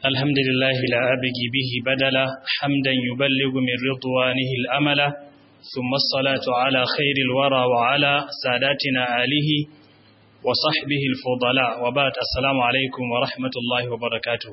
الحمد لله لا أبغي به بدلا حمدا يبلغ من رضوانه الأملا ثم الصلاة على خير الورى وعلى ساداتنا آله وصحبه الفضلاء وبعد السلام عليكم ورحمة الله وبركاته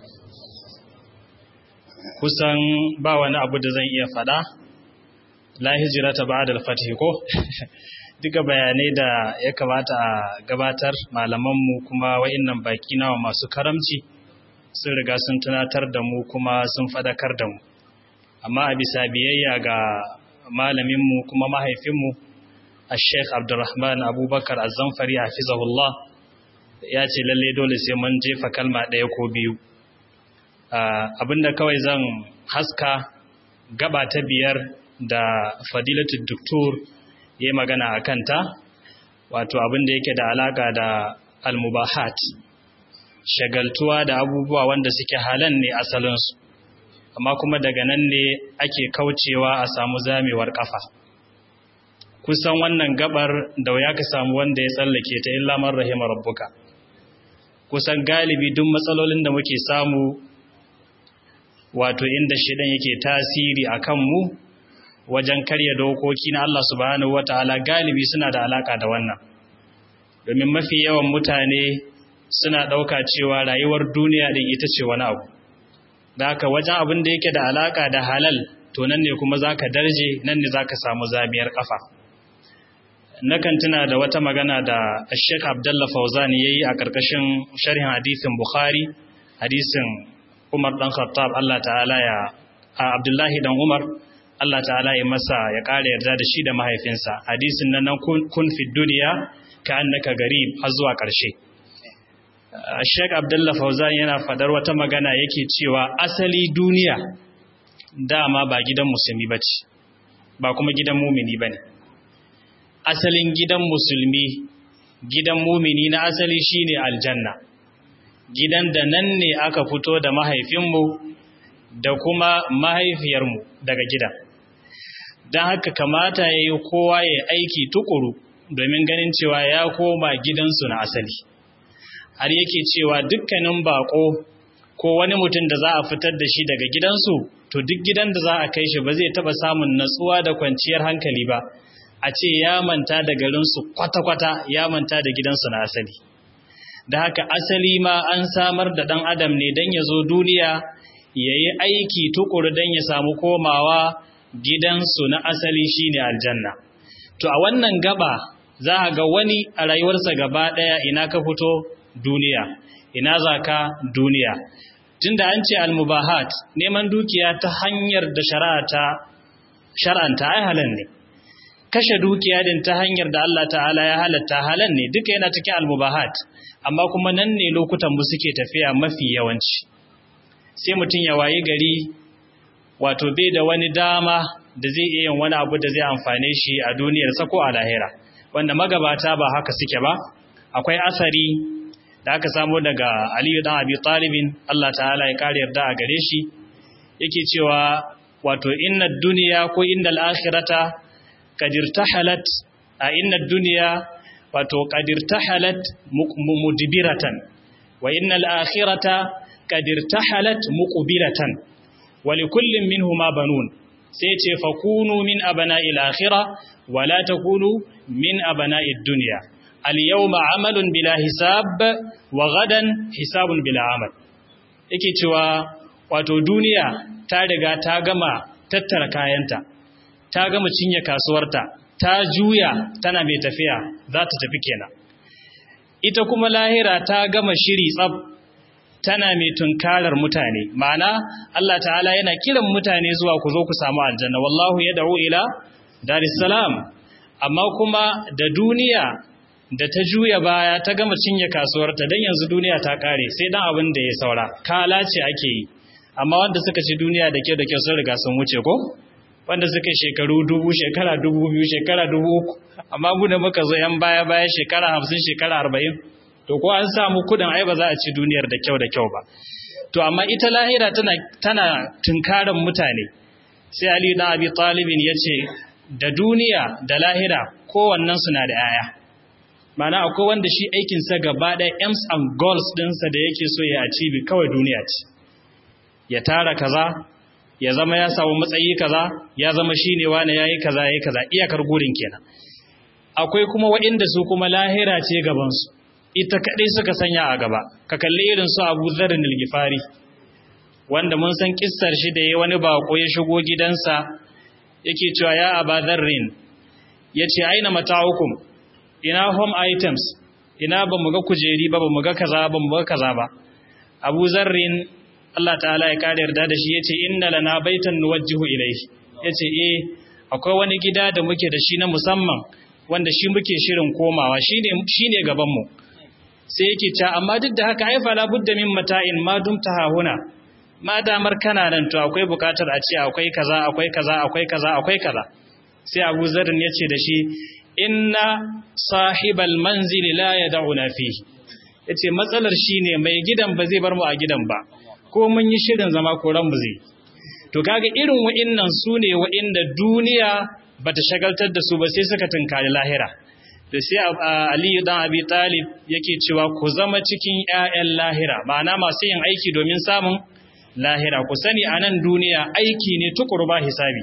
kusan ba wani abu da zan iya fada la hijira ta ba'da al-fath ko duka bayanai da ya kamata a gabatar malamanmu kuma wa'innan baki nawa masu karamci sun riga sun tunatar da mu kuma sun fadakar da mu amma a bisa biyayya ga malaminmu kuma mahaifinmu a sheikh abdurrahman abubakar azamfari hafizahullah ya ce lalle dole sai mun jefa kalma ɗaya ko biyu abinda kawai zan haska gaba ta biyar da fadilatul doktor ya magana a kanta wato abinda yake da alaka da almubahat shagaltuwa da abubuwa wanda suke halan ne asalinsu amma kuma daga nan ne ake kaucewa a samu zamewar kafa kusan wannan gabar da ya ka samu wanda ya tsallake ta illa man rahima rabbuka kusan galibi duk matsalolin da muke samu wato inda shidan yake tasiri akan mu wajen karya dokoki na Allah subhanahu wataala galibi suna da alaka da wannan domin mafi yawan mutane suna ɗauka cewa rayuwar duniya ɗin ita ce wani abu da haka wajen abin da yake da alaƙa da halal to nan ne kuma za ka darje nan ne za ka samu zamiyar ƙafa nakan tuna da wata magana da sheik abdalla fauzani ya yi a ƙarƙashin sharhin hadisin bukhari hadisin umar ɗan khattab allah ta'ala ya a abdullahi ɗan umar allah ta'ala ya masa ya ƙara yarda da shi da mahaifinsa hadisin nan kun fi duniya ka annaka garib har zuwa ƙarshe Sheikh Abdullah Fauzan yana fadar wata magana yake cewa asali duniya dama ba gidan musulmi bace ba kuma gidan mumini bane asalin gidan musulmi gidan mumini na asali shine aljanna gidan da nan ne aka fito da mahaifinmu da kuma mahaifiyarmu daga gidan don haka kamata ya yi kowa ya aiki tukuru domin ganin cewa ya koma gidansu na asali har yake cewa dukkanin bako ko wani mutum da za a fitar da shi daga gidansu to duk gidan da za a kai shi ba zai taba samun natsuwa da kwanciyar hankali ba a ce ya manta da garinsu kwata-kwata ya manta da gidansu na asali da haka asali ma an samar da ɗan adam ne don ya zo duniya ya yi aiki tukuru don ya samu komawa gidansu na asali shine aljanna to a wannan gaba za a ga wani a rayuwarsa gaba ɗaya ina ka fito duniya ina za ka duniya tunda an ce almubahat neman dukiya ta hanyar da shari'a ta shar'anta ai halal ne kashe dukiya din ta hanyar da Allah ta'ala ya halatta halal ne duka yana cikin almubahat amma kuma nan ne lokutan mu suke tafiya mafi yawanci sai mutum ya wayi gari wato bai da wani dama da zai iya yin wani abu da zai amfane shi a duniyarsa ko a lahira wanda magabata ba haka suke ba akwai asari da aka samu daga Aliyu dan Abi Talibin Allah ta'ala ya kare yarda a gare shi yake cewa wato inna dunya ko innal akhirata qad irtahalat a inna dunya wato qad irtahalat mudbiratan wa innal akhirata qad irtahalat muqbilatan wa likullin minhuma banun sai ce fakunu min abana'il akhirah wa la takunu min abana'id dunya al-yawma amalun bila hisab wa gadan hisabun bila amal yake cewa wato duniya ta riga ta gama tattara kayanta ta gama cinye kasuwarta ta juya tana mai tafiya za ta tafi kenan ita kuma lahira ta gama shiri tsab tana mai tunkarar mutane ma'ana Allah ta'ala yana kiran mutane zuwa ku zo ku samu aljanna wallahu yad'u ila daris salam amma kuma da duniya da ta juya baya ta gama cinye kasuwarta don yanzu duniya ta kare sai dan abin da ya saura kala ce ake yi amma wanda suka ci duniya da ke da kyau sun riga sun wuce ko wanda suka shekaru dubu shekara dubu biyu shekara dubu uku amma mu da muka zo yan baya baya shekara hamsin shekara arba'in to ko an samu kudin ai ba za a ci duniyar da kyau da kyau ba to amma ita lahira tana tana tunkaran mutane sai ali na abi talibin ya ce da duniya da lahira kowannen suna da 'ya'ya mana akwai wanda shi aikinsa gaba ɗaya aims and goals ɗinsa da yake so ya achieve kawai duniya ce ya tara kaza ya zama ya samu matsayi kaza ya zama shine wani yayi kaza yayi kaza iyakar gurin kenan akwai kuma waɗanda su kuma lahira ce gaban su ita kadai suka sanya a gaba ka kalli irin su Abu Dharr al-Ghifari wanda mun san kissar shi da yayi wani bako ya shigo gidansa yake cewa ya Aba Dharrin yace aina mata'ukum ina home items ina ba mu ga kujeri ba ba mu ga kaza ba mu ga kaza ba Abu Zarrin Allah ta'ala ya kare yarda da shi yace inna lana baitan nuwajjihu ilayhi yace eh akwai wani gida da muke da shi na musamman wanda shi muke shirin komawa shine shine gaban mu sai yake ta amma duk da haka ai fala budda min mata'in ma dumta hahuna ma damar kana nan to akwai bukatar a ce akwai kaza akwai kaza akwai kaza akwai kaza sai Abu Zarrin yace da shi inna sahibal manzili la yad'una fihi yace matsalar shine mai gidan ba zai bar mu a gidan ba ko mun yi shirin zama koran mu zai to kaga irin wa'innan sune wa'inda duniya bata shagaltar da su ba sai suka tunkari lahira da sai Ali dan Abi Talib yake cewa ku zama cikin ƴaƴan lahira ma'ana masu yin aiki domin samun lahira ku sani anan duniya aiki ne tukuru ba hisabi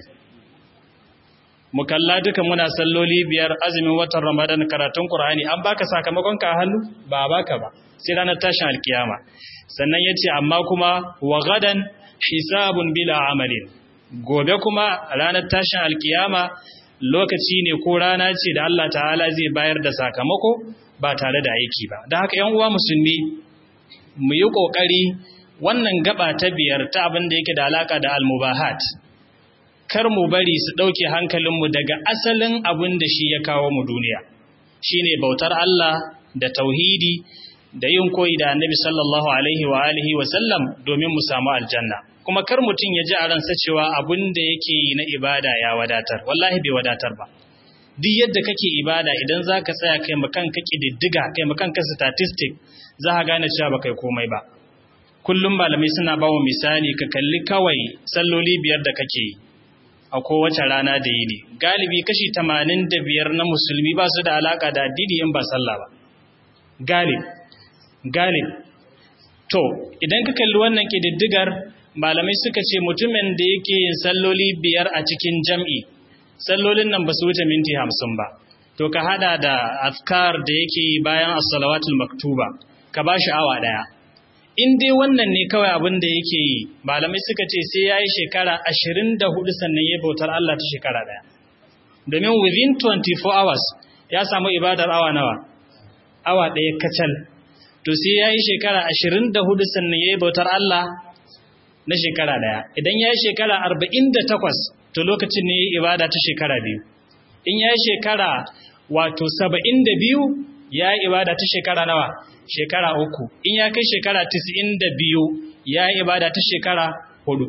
mu kalla duka muna salloli biyar azumin watan Ramadan karatun Qur'ani an baka sakamakon ka hannu ba baka ba sai ranar tashin alkiyama sannan yace amma kuma wa gadan hisabun bila amalin gobe kuma ranar tashin alkiyama lokaci ne ko rana ce da Allah ta'ala zai bayar da sakamako ba tare da aiki ba don haka yan uwa musulmi mu yi kokari wannan gaba ta biyar ta abin da yake da alaka da almubahat kar mu bari su ɗauke hankalinmu daga asalin abin da shi ya kawo mu duniya shi ne bautar Allah da tauhidi da yin koyi da annabi sallallahu alaihi wa alihi wa sallam domin mu samu aljanna kuma kar mutum ya ji a ransa cewa abin da yake yi na ibada ya wadatar wallahi bai wadatar ba duk yadda kake ibada idan za ka tsaya kai makan ka ƙididdiga kai makan ka statistic za ka gane cewa ba kai komai ba kullum malamai suna ba wa misali ka kalli kawai salloli biyar da kake yi a kowace rana da yini galibi kashi tamanin da biyar na musulmi ba su da alaka da addini in ba sallah ba galib galib to idan ka kalli wannan kididdigar malamai suka ce mutumin da yake yin salloli biyar a cikin jam'i sallolin nan ba su wuce minti hamsin ba to ka hada da afkar da yake bayan as-salawatul maktuba ka ba shi awa daya in dai wannan ne kawai abin da yake yi malamai suka ce sai ya yi shekara ashirin da hudu sannan ya bautar Allah ta shekara ɗaya domin within 24 hours ya samu ibadar awa nawa awa ɗaya kacal to sai ya yi shekara ashirin da hudu sannan ya yi bautar Allah na shekara ɗaya idan ya yi shekara arba'in da takwas to lokacin ne ya yi ibada ta shekara biyu in ya yi shekara wato saba'in da biyu ya yi ibada ta shekara nawa shekara uku in ya kai shekara tis'in da biyu ya yi ibada ta shekara hudu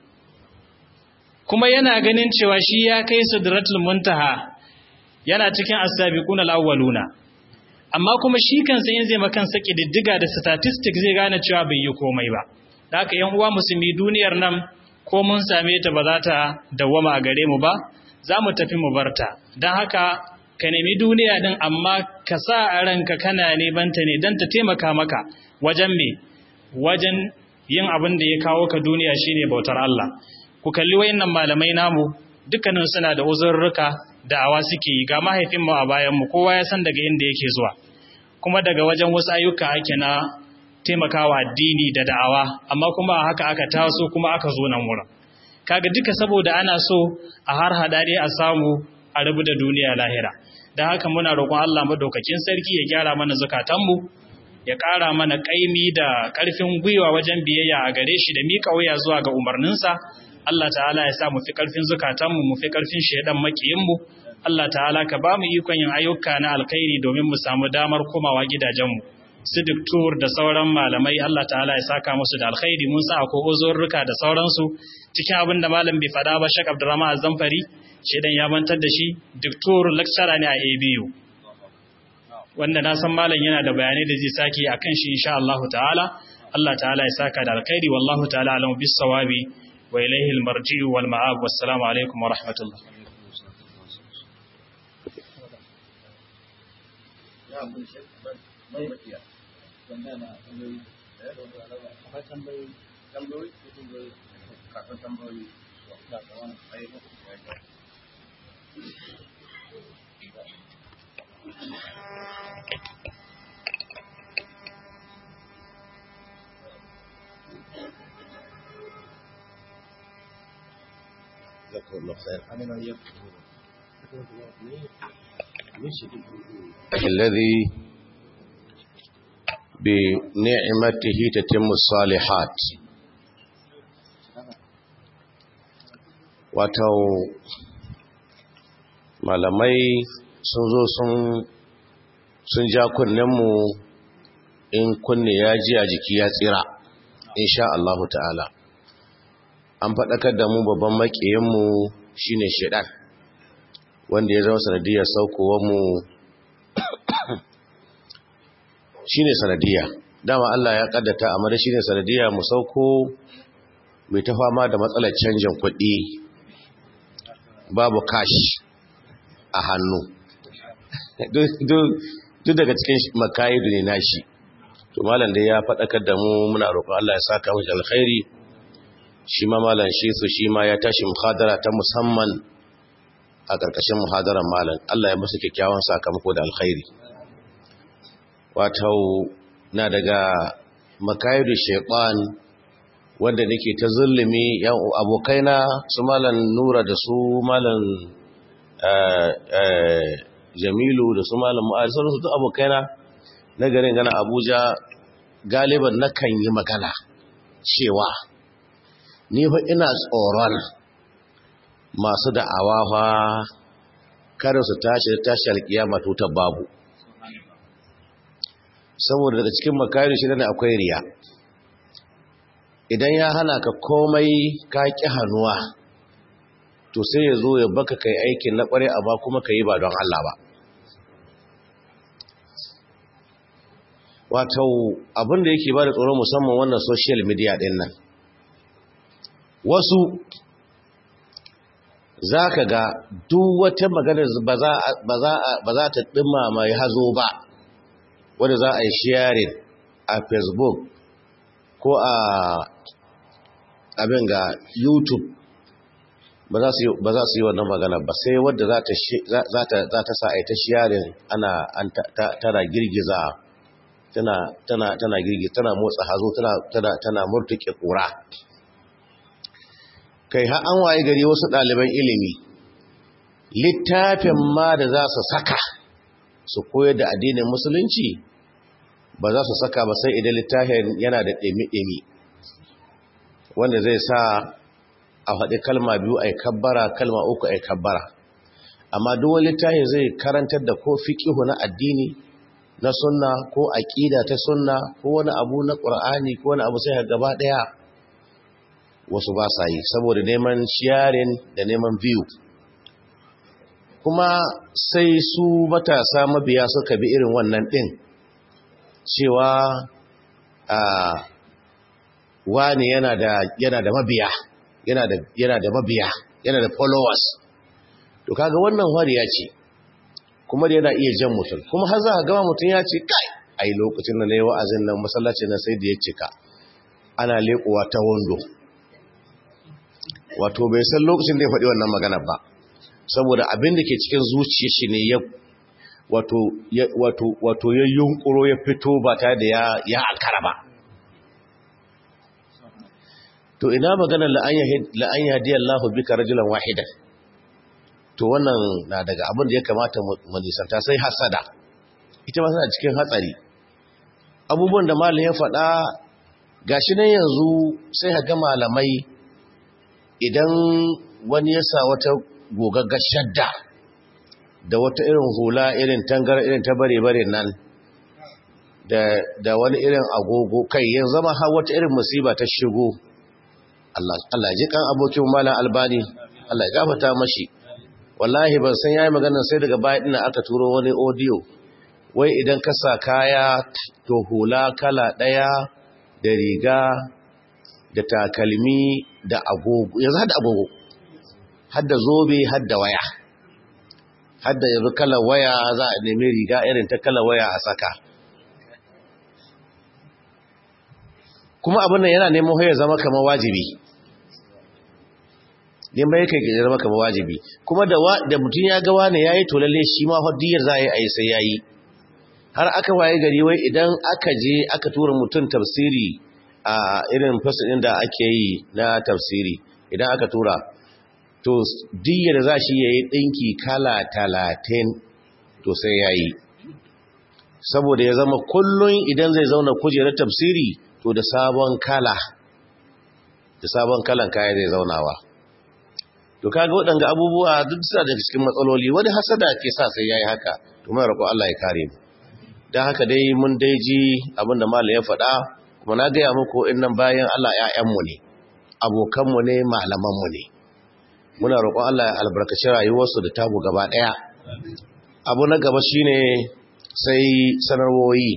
kuma yana ganin cewa shi ya kai sidratul muntaha yana cikin as-sabiquna al-awwaluna amma kuma shi kansa in zai makan saki diddiga da statistics zai gane cewa bai yi komai ba da haka yan uwa musulmi duniyar nan ko mun same ta ba za ta dawwama a gare mu ba za mu tafi mu barta don haka ka nemi duniya din amma ka sa a ranka kana nebanta ne don ta taimaka maka wajen me wajen yin abin da ya kawo ka duniya shine bautar Allah ku kalli wayannan malamai namu dukkanin suna da uzurruka da awa suke yi ga mahaifin mu a bayan mu kowa ya san daga inda yake zuwa kuma daga wajen wasu ayyuka ake na taimakawa addini da da'awa amma kuma haka aka taso kuma aka zo nan wurin kaga duka saboda ana so a har hadari a samu a rabu da duniya lahira da haka muna roƙon Allah madaukakin sarki ya gyara mana zukatanmu ya ƙara mana ƙaimi da ƙarfin gwiwa wajen biyayya a gare shi da miƙa wuya zuwa ga umarninsa Allah ta'ala ya sa mu fi ƙarfin zukatanmu mu fi ƙarfin shaidan makiyinmu Allah ta'ala ka ba mu ikon yin ayyuka na alkhairi domin mu samu damar komawa gidajenmu su duktur da sauran malamai Allah ta'ala ya saka musu da alkhairi mun sa akwai uzurruka da sauransu cikin abin da malam bai faɗa ba Sheikh Abdurrahman Zamfari shedan ya bantar da shi duktur lecturer ne a ABU wanda na san malam yana da bayanai da zai saki akan shi insha Allah ta'ala Allah ta'ala ya saka da alkhairi wallahu ta'ala alamu bis sawabi wa ilayhi al-marji'u wal ma'ab wassalamu alaikum wa rahmatullah الذي بنعمته تتم الصالحات wato malamai sun zo sun ja kunninmu in kunne ya ji a jiki ya tsira insha Allahu ta'ala an faɗakar da mu babban maƙiyinmu shine shaidan wanda ya zama sanadiyar mu shine sanadiyya dama Allah ya kaddata amma da shine sanadiyya mu sauko mai ta fama da matsalar canjin kuɗi babu cash a hannu duk daga cikin makayidu ne nashi to malam da ya faɗakar da mu muna roƙon Allah ya saka mu alkhairi shi ma malam shi su shi ma ya tashi muhadara ta musamman a ƙarƙashin muhadarar malam Allah ya musu kyakkyawan sakamako da alkhairi wato na daga makayidu shaitan wanda nake ta zulumi yan abokaina su malam nura da su malam jamilu da su malam mu'adu sauransu duk abokaina na garin gana abuja galiban nakan yi magana cewa ni fa ina tsoron masu da'awa fa kada su tashi tashi alkiyama tutar babu saboda daga cikin makari shi ne akwai riya idan ya hana ka komai ka ƙi hannuwa to sai ya zo ya baka kai aikin na ƙware amma kuma ka yi ba don Allah ba wato abinda yake ba da tsoron musamman wannan social media ɗin nan wasu za ka ga duk wata maganar ba za ta ɗima mai hazo ba wadda za a yi sharing a facebook ko a abin ga youtube ba za su yi wannan magana ba sai wadda za ta sa a yi ta sharing ana tana girgiza tana girgiza tana motsa hazo tana murtuke kura kai ha an waye gari wasu ɗaliban ilimi littafin ma da za su saka su koyar da addinin musulunci ba za su saka ba sai idan littafin yana da ɗemi-ɗemi wanda zai sa a faɗi kalma biyu a kabbara kalma uku a kabbara amma duwan littafin zai karantar da ko fiƙihu na addini na sunna ko aƙida ta sunna ko wani abu na ƙur'ani ko wani abu sai gaba ɗaya wasu ba sa yi saboda neman sharing da neman view kuma sai su matasa mabiya suka bi irin wannan ɗin cewa a wani yana da yana da mabiya yana da yana da mabiya yana da followers to kaga wannan wariya ce kuma da yana iya jan mutum kuma har za ka gama mutum ya ce kai ai lokacin da nayi wa'azin nan masallaci na sai da ya cika ana leƙuwa ta wando wato bai san lokacin da ya faɗi wannan magana ba saboda abin da ke cikin zuciya shi ne ya wato ya yunkuro ya fito ba tare da ya ankara ba to ina magana la'an yahdi Allah bika rajulan wahidan to wannan na daga abin da ya kamata mu nisanta sai hasada ita ma tana cikin hatsari abubuwan da malam ya faɗa gashi nan yanzu sai ga malamai idan wani ya sa wata gogaggar shadda da wata irin hula irin tangar irin ta bare-bare nan da wani irin agogo kai yin zama har wata irin musiba ta shigo Allah ji kan abokin malam albani Allah ya gafata mashi wallahi ban san yayi magana sai daga baya ina aka turo wani audio wai idan ka sa kaya to hula kala daya da riga da takalmi da agogo yanzu hada agogo hadda zobe hadda waya hadda yanzu kalar waya za a nemi riga irin ta kalar waya a saka kuma abin nan yana neman ya zama kamar wajibi neman yake ya zama kamar wajibi kuma da mutum ya ga wani ya yi to lalle shi ma hadiyar za a yi a yi sai ya yi har aka waye gari wai idan aka je aka tura mutum tafsiri a irin fasilin da ake yi na tafsiri idan aka tura to diyar za shi ya yi ɗinki kala talatin to sai ya yi saboda ya zama kullum idan zai zauna kujerar tafsiri to da sabon kala da sabon kalan kaya zai zaunawa to kaga waɗanga abubuwa duk sa daga cikin matsaloli wani hasada ke sa sai ya yi haka to mai roƙo Allah ya kare mu don haka dai mun dai ji abinda malam ya faɗa kuma na gaya muku innan bayan Allah ‘ya'yanmu ne abokanmu ne malamanmu ne muna roƙon Allah ya albarkaci rayuwarsu da tamu gaba ɗaya abu na gaba shine sai sanarwoyi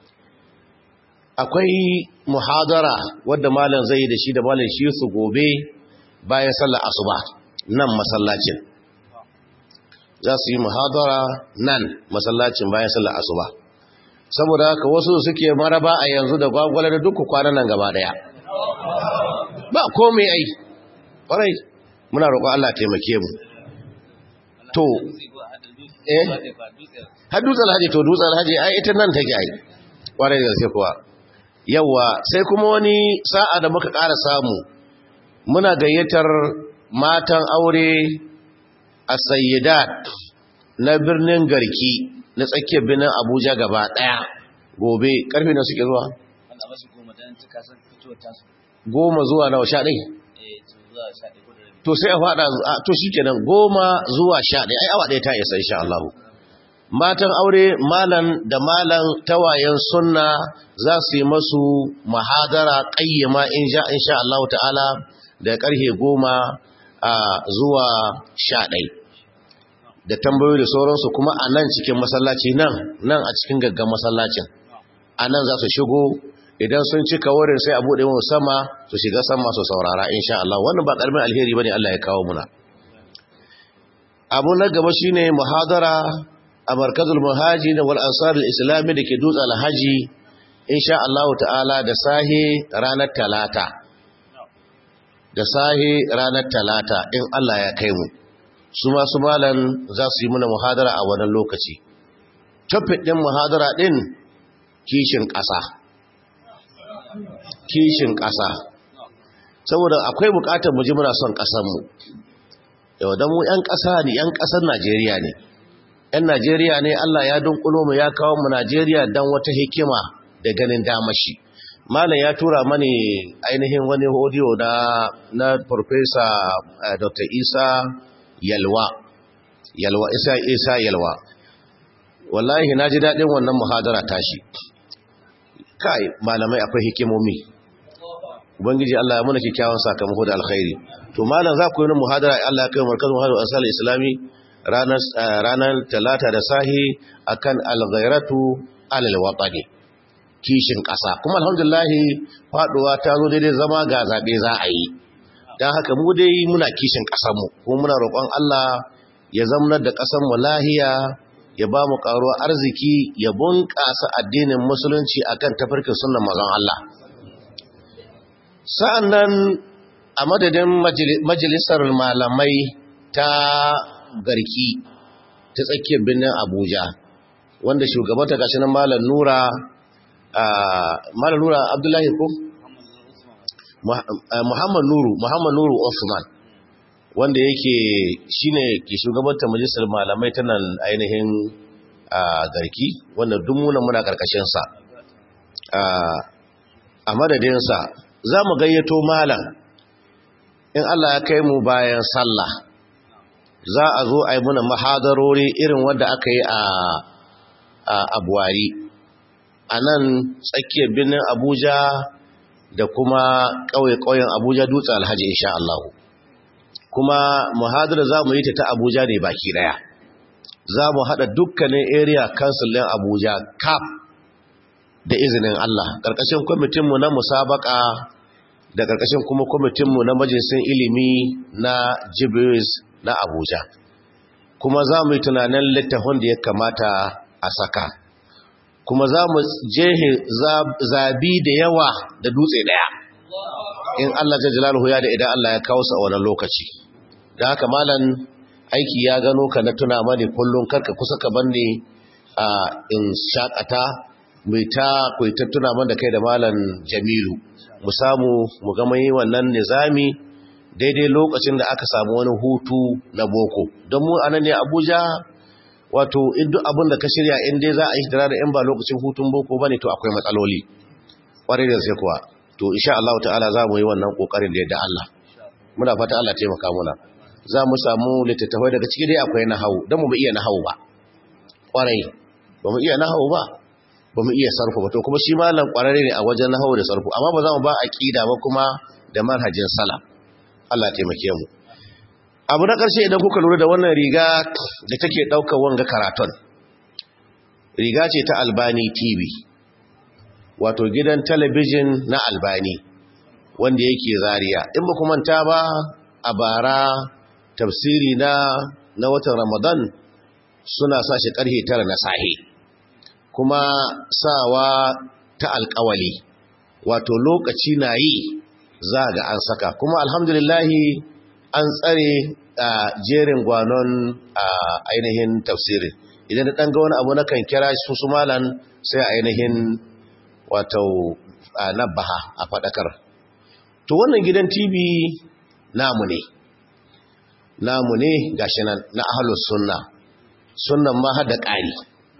akwai muhadara wadda malam zai da shi da malam shi su gobe bayan sallar asuba nan masallacin za su yi muhadara nan masallacin bayan sallar asuba saboda haka wasu suke maraba a yanzu da gwagwale da dukkan kwanan nan gaba daya ba komai ai ƙwarai muna roƙon Allah taimake mu to eh har dutsen alhaji to dutsen alhaji ai ita nan take ai ƙwarai da sai kuwa yawa sai kuma wani sa'a da muka ƙara samu muna gayyatar matan aure a sayyidat na birnin garki na tsakiyar birnin abuja gaba daya gobe karfe na suke zuwa goma zuwa nawa sha ɗai to sai a faɗa to shi kenan goma zuwa sha ɗai ai awa ɗaya ta isa insha Allah matan aure malan da malan tawayen sunna za su yi masu mahadara ƙayyama insha Allah ta'ala da ƙarfe goma zuwa sha ɗai da tambayoyi da sauransu kuma a nan cikin masallaci nan nan a cikin gaggan masallacin a nan za su shigo idan sun cika wurin sai a buɗe mu sama su shiga sama su saurara insha Allah wannan ba ƙarfin alheri bane Allah ya kawo muna abu na gaba shine muhadara a markazul muhaji da wal ansar islami da ke dutse alhaji insha Allah ta'ala da sahi ranar talata da sahi ranar talata in Allah ya kai mu su masu malan za su yi muna muhadara a wannan lokaci topic din muhadara din kishin ƙasa kishin ƙasa saboda akwai buƙatar mu ji muna son ƙasarmu yau don mu 'yan ƙasa ne 'yan ƙasar najeriya ne 'yan najeriya ne allah ya dunkulo mu ya kawo mu najeriya don wata hikima da ganin damashi malam ya tura mani ainihin wani hodiyo na na farfesa dr isa yalwa yalwa isa isa yalwa wallahi na ji daɗin wannan muhadara tashi kai malamai akwai hikimomi ubangiji Allah ya muna kyakkyawan sakamako da alkhairi to malam za ku yi muhadara Allah ya kai markazin muhadara asal islami ranar ranar talata da sahi akan al-ghairatu alal watani kishin ƙasa kuma alhamdulillah faduwa ta zo daidai zama ga zabe za a yi dan haka mu dai muna kishin ƙasar mu kuma muna roƙon Allah ya zamanar da ƙasar mu lahiya ya ba mu ƙaruwar arziki ya bunƙasa addinin musulunci akan tafarkin sunnan mazan Allah sa'an nan a madadin majalisar malamai ta garki ta tsakiyar birnin abuja wanda shugabanta gashi nan malam nura malam nura abdullahi ko muhammad nuru muhammad nuru osman wanda yake shine ke shugabanta majalisar malamai ta nan ainihin garki wanda dumuna muna karkashinsa a madadinsa za mu gayyato malam in Allah ya kai mu bayan sallah za a zo a yi muna mahadarori irin wanda aka yi a abuwari a nan tsakiyar birnin abuja da kuma ƙauye-ƙauyen abuja dutse alhaji insha Allah kuma muhadara za mu yi ta ta abuja ne baki daya za mu haɗa dukkanin area council ɗin abuja cap da izinin Allah ƙarƙashin kwamitinmu na musabaka da ƙarƙashin kuma kwamitinmu na majalisun ilimi na jibris na abuja kuma za mu yi tunanin littafin da ya kamata a saka kuma za mu jehe zabi da yawa da dutse daya in Allah jalaluhu ya da idan Allah ya kawo su a wannan lokaci da haka malam aiki ya gano ka na tuna mani kullum karka kusa ka banne a in shakata mai ta ta tuna man da kai da malam Jamilu mu samu mu ga mai wannan nizami daidai lokacin da aka samu wani hutu na boko don mu anan ne Abuja wato duk abin da ka shirya in dai za a yi da in ba lokacin hutun boko bane to akwai matsaloli kwarai da sai kuwa to insha Allah ta'ala za mu yi wannan kokarin da yadda Allah muna fata Allah taimaka muna za mu samu littattafai daga ciki dai akwai nahawu don mu ba iya nahawu ba kwarai ba mu iya nahawu ba ba mu iya sarfu ba to kuma shi malam kwararre ne a wajen nahawu da sarfu amma ba za mu ba aqida ba kuma da manhajin salaf Allah taimake mu abu na ƙarshe idan kuka lura da wannan riga da take ɗaukar wanga karaton riga ce ta albani tv wato gidan talabijin na albani wanda yake zariya in ba manta ba a bara tafsiri na na watan ramadan suna sa shi ƙarfe tara na sahi kuma sawa ta alƙawali wato lokaci na yi za ga an saka kuma alhamdulillahi an tsare a jerin gwanon a ainihin tafsirin idan da ɗan ga wani abu na kan kira su su malan sai ainihin wato nabaha a faɗakar to wannan gidan tv namu ne namu ne gashi nan na ahalus sunna sunnan ma hada ƙari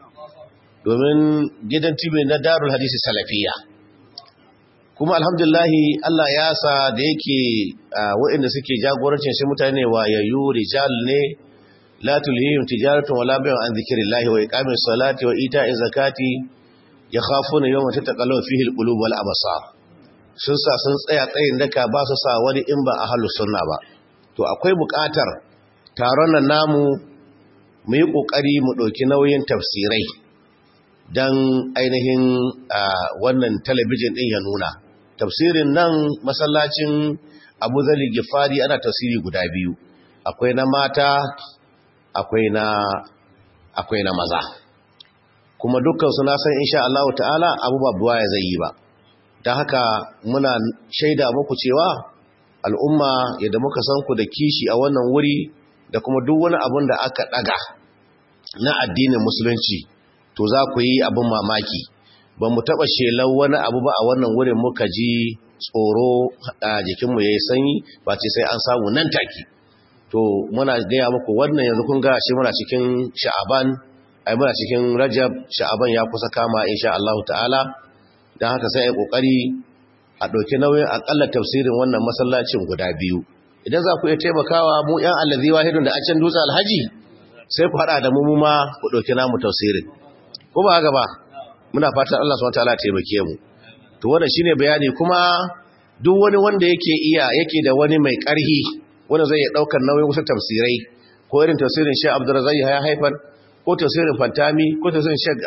domin gidan tv na darul hadisi salafiya kuma alhamdulahi Allah ya sa da yake waɗanda suke jagorancin shi mutane wayayyu rijal ne la tulhihim tijaratun wala bay'un an zikrillahi wa iqamis salati wa ita'iz zakati yakhafuna yawma tataqallabu fihi alqulub wal absar sun sa sun tsaya tsayin daka ba su sa wani in ba ahlus sunna ba to akwai buƙatar taron nan namu mu yi kokari mu ɗauki nauyin tafsirai dan ainihin wannan talabijin din ya nuna tafsirin nan masallacin abu zali gifari ana tafsiri guda biyu akwai na mata akwai na akwai na maza kuma dukkan su na san insha Allah ta'ala abu babuwa ya zai yi ba don haka muna shaida muku cewa al'umma yadda muka san ku da kishi a wannan wuri da kuma duk wani abun da aka daga na addinin musulunci to za ku yi abin mamaki ba mu taɓa shelar wani abu ba a wannan wurin muka ji tsoro a jikinmu ya yi sanyi ba ce sai an samu nan take to muna gaya muku wannan yanzu kun ga shi muna cikin sha'aban ai muna cikin rajab sha'aban ya kusa kama insha Allah ta'ala don haka sai ai kokari a ɗauki nauyin akalla tafsirin wannan masallacin guda biyu idan za ku iya taimakawa mu yan allazi wahidun da a can dutse alhaji sai ku haɗa da mu mu ma ku ɗauki namu tafsirin ko ba haka ba muna fatan Allah subhanahu wataala taimake mu to wannan shine bayani kuma duk wani wanda yake iya yake da wani mai ƙarhi wanda zai daukar nauyin wasu tafsirai ko irin tafsirin Sheikh Abdurrazzaq ya haifar ko tafsirin Fantami ko tafsirin Sheikh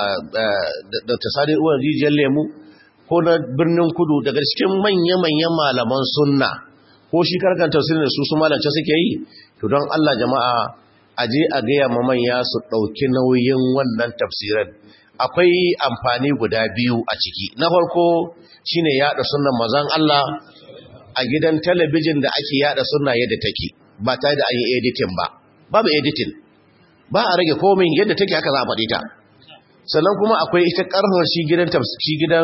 da tasadi uwan rijiyar lemu ko na birnin kudu daga cikin manya-manyan malaman sunna ko shi karkan tafsirin da su su malance suke yi to don Allah jama'a aje a gaya ma manya su ɗauki nauyin wannan tafsiran akwai amfani guda biyu a ciki na farko shine yada sunnan mazan Allah a gidan talabijin da ake yada sunna yadda take ba tare da an yi editing ba babu editing ba a rage komai yadda take haka za a faɗi ta sannan kuma akwai ita ƙarfar shi gidan shi gidan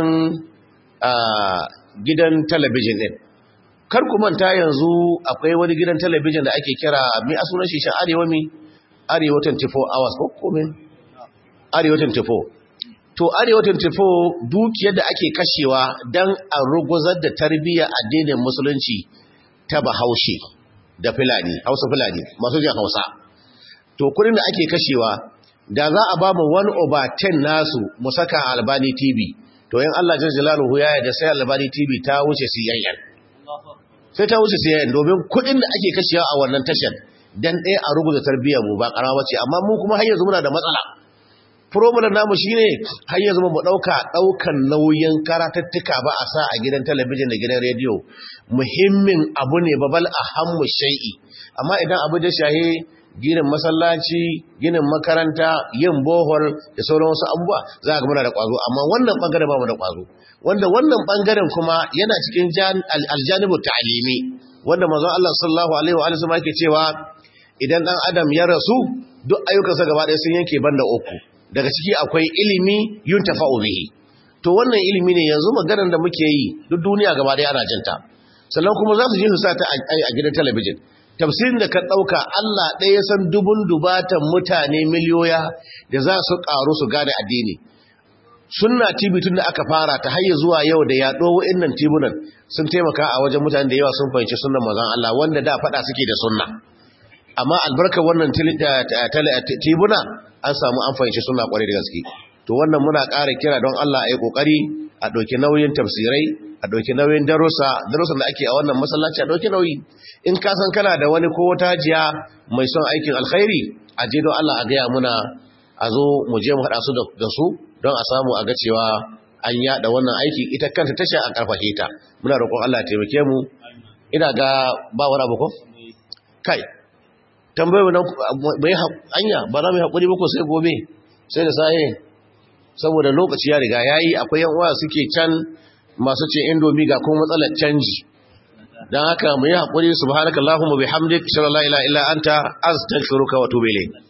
gidan talabijin din kar ku manta yanzu akwai wani gidan talabijin da ake kira mi a sunan shi shi arewa mi arewa 24 hours ko kome arewa 24 to arewa 24 dukiyar da ake kashewa don a ruguzar da tarbiyyar addinin musulunci ta bahaushe da fulani hausa fulani masu jan hausa to kudin da ake kashewa da za a ba mu 1 over 10 nasu mu saka albani tv to yin allah jan jalaluhu ya da sai albani tv ta wuce siyayyan sai ta wuce siyayyan domin kudin da ake kashewa a wannan tashar dan ɗaya a rubuta tarbiyyar mu ba ƙarawa ce amma mu kuma har yanzu muna da matsala problem namu shine har yanzu mu dauka daukan nauyin karatattuka ba a sa a gidan talabijin da gidan rediyo muhimmin abu ne babal ahammu shay'i amma idan abu da shahe ginin masallaci ginin makaranta yin bohol da sauran wasu abubuwa za a muna da ƙwazo amma wannan ɓangaren ba mu da ƙwazo wanda wannan ɓangaren kuma yana cikin aljanibu ta'alimi wanda manzon Allah sallallahu alaihi wa sallam yake cewa idan dan adam ya rasu duk ayyukansa gaba ɗaya sun yanke banda uku daga ciki akwai ilimi yuntafa'u bihi to wannan ilimi ne yanzu maganar da muke yi duk duniya gaba ɗaya ana jinta sannan kuma za su je su sa ta a gidan talabijin tafsirin da ka ɗauka Allah ɗaya san dubun dubatan mutane miliyoya da za su ƙaru su gane addini sunna tv tun da aka fara ta hayya zuwa yau da yaɗo wa'innan tibunan sun taimaka a wajen mutane da yawa sun fahimci sunnan mazan Allah wanda da faɗa suke da sunna amma albarkar wannan tibuna an samu an fahimci sunna ƙwarai da gaske to wannan muna ƙara kira don Allah a yi ƙoƙari a ɗauki nauyin tafsirai a ɗauki nauyin darussa darussan da ake a wannan masallaci a ɗauki nauyi in ka san kana da wani ko wata jiya mai son aikin alkhairi a je don Allah a gaya muna a zo mu je mu haɗa su da su don a samu a ga cewa an yaɗa wannan aiki ita kanta tasha a ƙarfashe ta muna roƙon Allah taimake mu ina ga ba wani abu ko kai tambayoyi nan bai anya ba za mu haƙuri ba ko sai gobe sai da saye saboda lokaci ya riga yayi akwai yan uwa suke can masu ce indomi ga kuma matsalar canji dan haka mu yi haƙuri subhanakallahumma bihamdik shalla la ilaha illa anta astaghfiruka wa atubu ilayk